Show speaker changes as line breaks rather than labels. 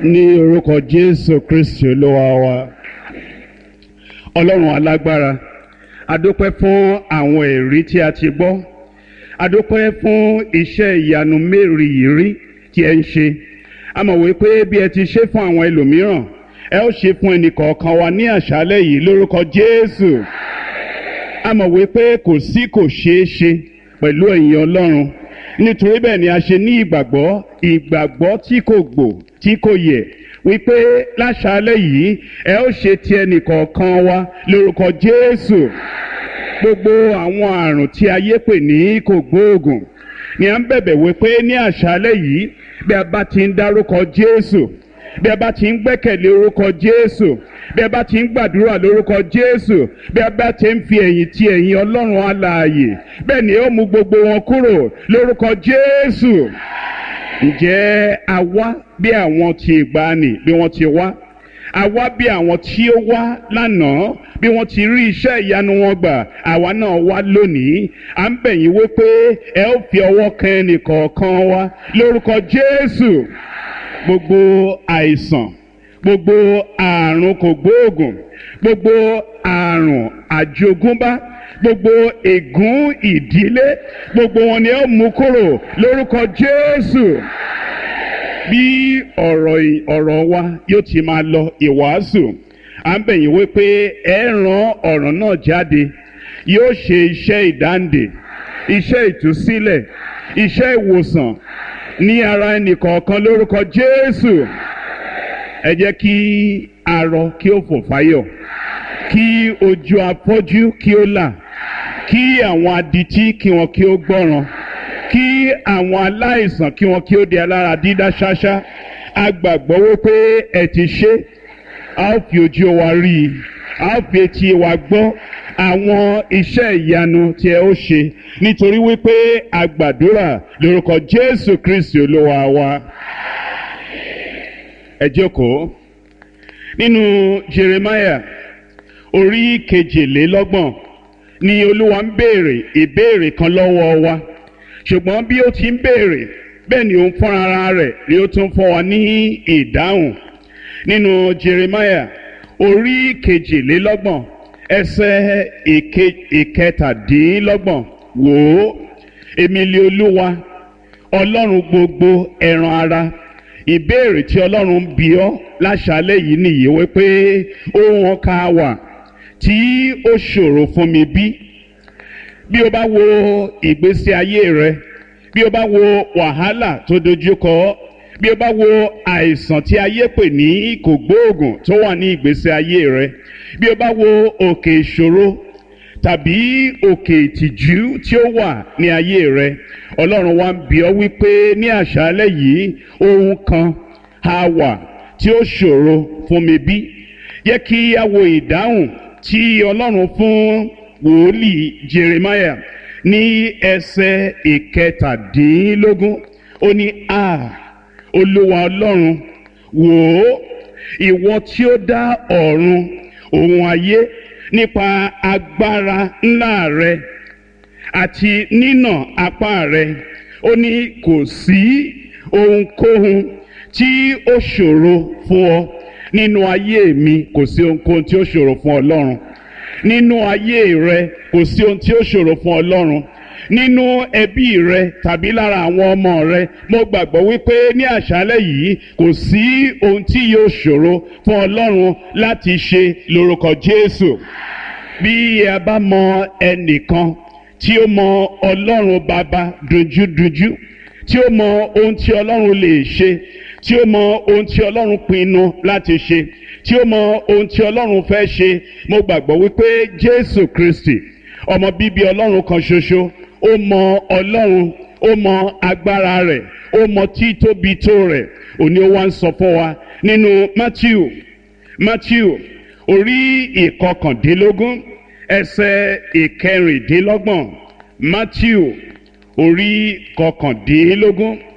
ní orúkọ jésù kristi olúwa wa ọlọ́run alágbára adúpẹ́ fún àwọn èrí tí a ti gbọ́ adúpẹ́ fún iṣẹ́ ìyanu mérìírí tí ẹ ń ṣe a mọ̀ wípé bí ẹ ti ṣe fún àwọn ẹlòmíràn ẹ ó ṣe fún ẹnìkọ̀ọ̀kan wa ní àṣálẹ́ yìí lórúkọ jésù a mọ̀ wípé kò sí kò ṣeé ṣe pẹ̀lú ẹ̀yin ọlọ́run nítorí bẹ́ẹ̀ ni a ṣe ní ìgbàgbọ́ ìgbàgbọ́ tí kò gbò tí kò yẹ wípé láṣálẹ́ yìí ẹ ó ṣe ti ẹnìkọ̀ọ̀kan wa lórúkọ jésù gbogbo àwọn àrùn tí ayé pè ní kò gbóògùn ni à ń bẹ̀bẹ̀ wípé ní àṣálẹ́ yìí bí a bá ti ń dárúkọ jésù bí a bá ti ń gbẹ́kẹ̀lé orúkọ jésù bí a bá ti ń gbàdúrà lórúkọ jésù bí a bá ti ń fi ẹ̀yìn ti ẹ̀yìn ọlọ́run alààyè bẹ́ẹ̀ ni ó mú gbogbo wọn kúrò lórúkọ jésù ǹjẹ́ a wá bí àwọn ti ìgbàanì bí wọ́n ti wá a wá bí àwọn tí ó wá lánàá bí wọ́n ti rí iṣẹ́ ìyanu wọn gbà àwa náà wá lónìí à ń bẹ̀ yín wípé ẹ ó fi ọwọ́ kan ẹnìkọ̀ọ̀kan wa lórúkọ jésù gbogbo àìsàn gbogbo àrùn kògbóògùn gbogbo àrùn àjogúnbá gbogbo ègún ìdílé gbogbo wọn ni ó mú kúrò lórúkọ jésù bí ọ̀rọ̀ ọ̀rọ̀ wa yóò ti máa lọ ìwàásù à ń bẹ̀yìn wípé ẹ ràn ọ̀rọ̀ náà jáde yóò ṣe iṣẹ́ ìdáǹdè iṣẹ́ ìtúsílẹ̀ iṣẹ́ ìwòsàn ní ara ẹnìkọ̀ọ̀kan lórúkọ jésù ẹ jẹ́ kí arọ kí ó fò fáyọ̀ kí ojú afọ́jú kí ó là kí àwọn adití kí wọn kí ó gbọ́ràn kí àwọn aláìsàn kí wọn kí ó di alára dídá ṣáṣá a gbàgbọ́ wípé ẹ ti ṣe a ó fi ojú wa rí i a ó fi etí wa gbọ́ àwọn iṣẹ́ ìyanu tí ẹ ó ṣe nítorí wípé a gbàdúrà lórúkọ jésù kristi olúwa wa ẹ jókòó nínú jeremiah orí kejìlélọ́gbọ̀n ni olúwa ń béèrè ìbéèrè kan lọ́wọ́ wa ṣùgbọ́n bí ó ti ń béèrè bẹ́ẹ̀ ni òun fúnra ara rẹ̀ ni ó tún fún wa ní ìdáhùn nínú jeremiah orí kejìlélọ́gbọ̀n ẹsẹ̀ ìkẹtàdínlọ́gbọ̀n wò ó èmi lé olúwa ọlọ́run gbogbo ẹran ara ìbéèrè tí ọlọ́run ń bi ọ́ láṣálẹ́ yìí nìyí wípé ohun ọkà wà tí ó ṣòro fún mi bí bí o bá wo ìgbésí ayé rẹ bí o bá wo wàhálà tó dojúkọ bí o bá wo àìsàn tí ayé pè ní kògbóògùn tó wà ní ìgbésí ayé rẹ bí o bá wo òkè ìṣòro tàbí òkè ìtìjú tí ó wà ní ayé rẹ ọlọ́run wa ń bi ọ́ wípé ní àṣálẹ́ yìí ohun kan á wà tí ó ṣòro fún mi bí yẹ kí a wo ìdáhùn tí ọlọ́run fún wòlíì jeremiah ní ẹsẹ̀ ìkẹtàdínlógún ó ní a olúwa ọlọ́run wò ó ìwọ tí ó dá ọ̀run òun ayé nípa agbára ńlá rẹ àti nínà apá rẹ ó ní kò sí ohunkóhun tí ó ṣòro fún ọ nínú ayé mi kò sí ohunkóhun tí ó ṣòro fún ọlọ́run nínú ayé rẹ kò sí ohun tí ó ṣòro fún ọlọ́run nínú ẹbí rẹ tàbí lára àwọn ọmọ rẹ mo gbàgbọ́ wípé ní àṣálẹ́ yìí kò sí ohun tí yóò ṣòro fún ọlọ́run láti ṣe lórúkọ jésù bí a bá mọ ẹnìkan tí ó mọ ọlọ́run bàbá dunjúdunjú tí ó mọ ohun tí ọlọ́run lè ṣe tí ó mọ ohun tí ọlọ́run pinnu láti ṣe tí ó mọ ohun tí ọlọ́run fẹ́ ṣe mo gbàgbọ́ wípé jésù kristi ọmọ bíbí ọlọ́run kan ṣoṣo ó mọ ọlọ́run ó mọ agbára rẹ̀ ó mọ títóbi tó rẹ̀ òní ó wá ń sọ fún wa nínú matthew matthew orí ìkọkàndínlógún ẹsẹ̀ ìkẹrìndínlọ́gbọ̀n matthew orí kọkàndínlógún